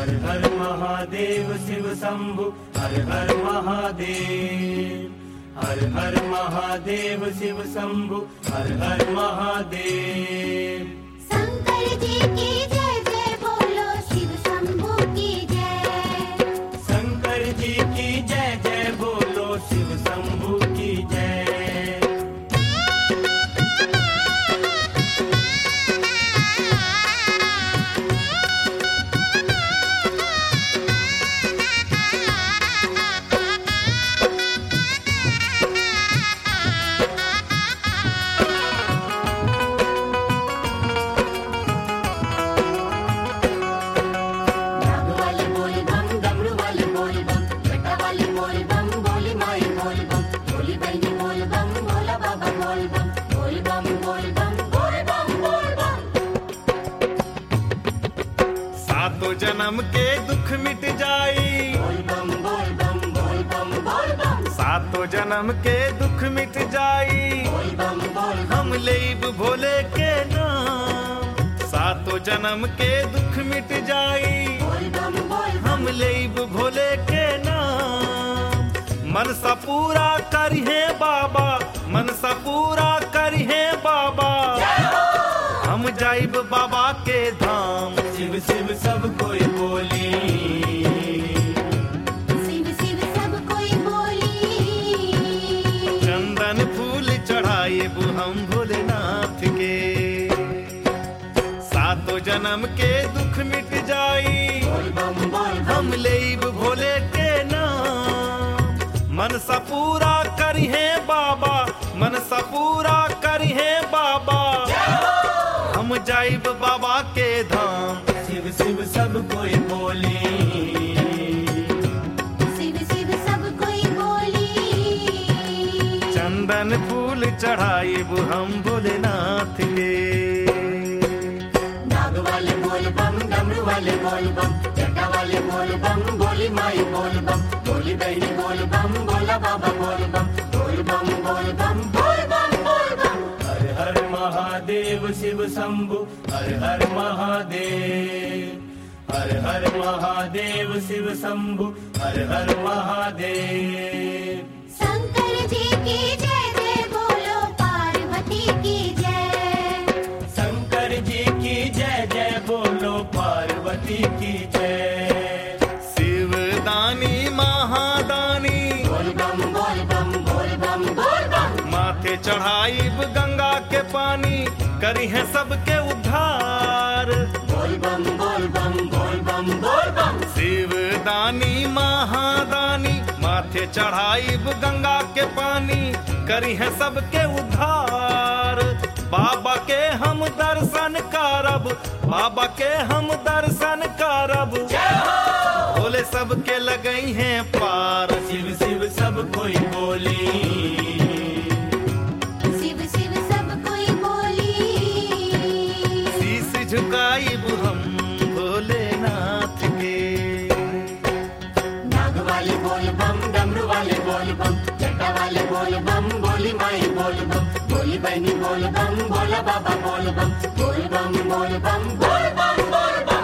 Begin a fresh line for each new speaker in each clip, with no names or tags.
हर हर महादेव शिव शंभु हर हर महादेव हर हर महादेव शिव शंभु हर हर महादेव
शंकर जी की जय जय बोलो शिव शंभू की जय
शंकर जी की जय जय बोलो शिव शंभु की जय
नाग वाले बोल बम डमरू वाले बोल बम बेटा वाले बोल बम बोली माई बोल बम बोली बहनी बोल बम भोला बाबा बोल बम बोल बम बोल बम बोल बम बोल बम
सातों जन्म के दुख मिट जाई
बोल बम बोल बम बोल बम बोल बम
सातों जन्म के दुख मिट जाई
बोल बम बोल बम
हम लेब भोले के नाम सातों जन्म के दुख मिट जाई
बोल बम बोल बम
हम लेब भोले के नाम मन सा पूरा करिहे बाबा मन सा पूरा करिहे बाबा हम जाइब बाबा के धाम
शिव शिव सब कोई बोली
शिव शिव सब कोई बोली
चंदन फूल चढ़ाइब हम भोलेनाथ के सातों जन्म के दुख मिट जाई
बोल बम बोल बम
हम लेब भोले के नाम मन सा पूरा करिहे बाबा मन सा पूरा करिहे बाबा हम जाइब बाबा के धाम
शिव शिव सब कोई बोली
शिव शिव सब कोई बोली
चंदन फूल चढ़ाइब हम भोलेनाथ के
नाग वाले बोल बम डमरू वाले बोल बम जटा वाले बोल बम बोली माई बोल बम बोली बहनी बोल बम भोला बाबा बोल बम बोल बम बोल बम बोल बम बोल बम
हर हर महादेव शिव शंभु हर हर महादेव हर हर महादेव शिव शंभु हर हर महादेव
शंकर जी की जय जय बोलो पार्वती की जय
शंकर जी की जय जय बोलो पार्वती की जय
शिव दानी महादानी
बोल बम बोल बम बोल बम बोल बम
माथे चढ़ाइब गंगा के पानी करी है सबके उद्धार
बोल बम बोल बम बोल बम बोल बम
शिव दानी महादानी माथे चढ़ाइब गंगा के पानी करी है सबके उद्धार बाबा के हम दर्शन करब बाबा के हम दर्शन करब भोले सबके लगई हैं पार
शिव शिव सब कोई बोली
शिव शिव सब कोई बोली
शीश झुकाइब हम भोलेनाथ के
नाग वाले बोल बम डमरू वाले बोल बम जटा वाले बोल बम बोली माई बोल बम बोली बहनी बोल बम भोला बाबा बोल बम बोल बम बोल बम बोल बम बोल बम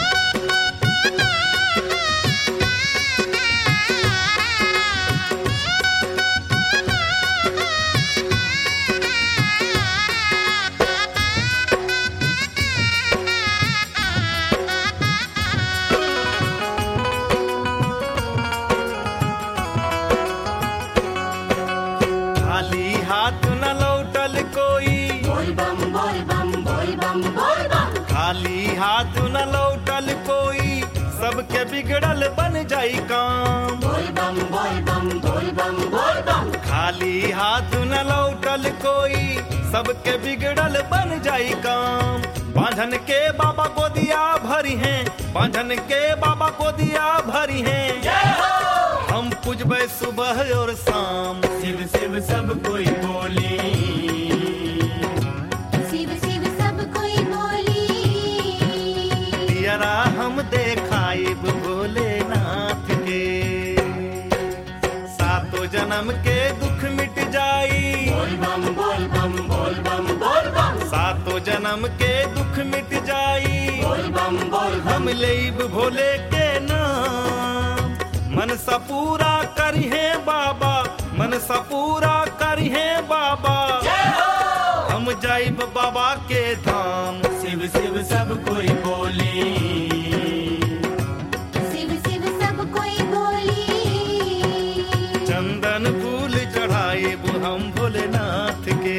खाली हाथ न लौटल कोई
बोल बम बोल बम बोल बम बोल बम
खाली हाथ न लौटल कोई सबके बिगड़ल बन जाई काम
बोल बम बोल बम बोल बम बोल बम
खाली हाथ न लौटल कोई सबके बिगड़ल बन जाई काम बांधन के बाबा गोदिया भरी हैं बांधन के बाबा गोदिया भरी हैं हम पूजबे सुबह और शाम
शिव शिव सब कोई बोली
शिव शिव सब कोई बोली
दियरा हम देखाइब भोलेनाथ के सातों जन्म के दुख मिट जाई
बोल बम बोल बम बोल बम बोल बम
सातों जन्म के दुख मिट जाई
बोल बम बोल बम
हम लेब भोले के नाम मन सा पूरा करिहे बाबा मन सा पूरा करिहे बाबा हम जाइब बाबा के धाम
शिव शिव सब कोई बोली
शिव शिव सब कोई बोली
चंदन फूल चढ़ाइब हम भोलेनाथ के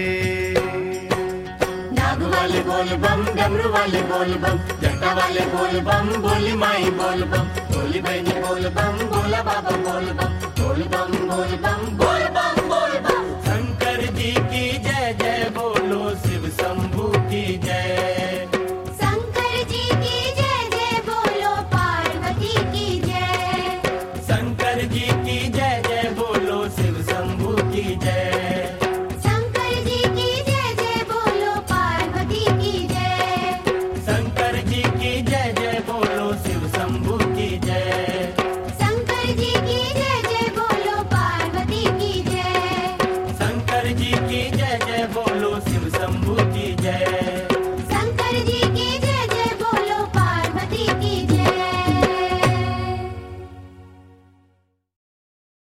नाग वाले बोल बम डमरू वाले बोल बम जटा वाले बोल बम बोली माई बोल बम बोली बहनी बोल बम बोला बाबा बोल बम बोल बम बोल बम बोल बम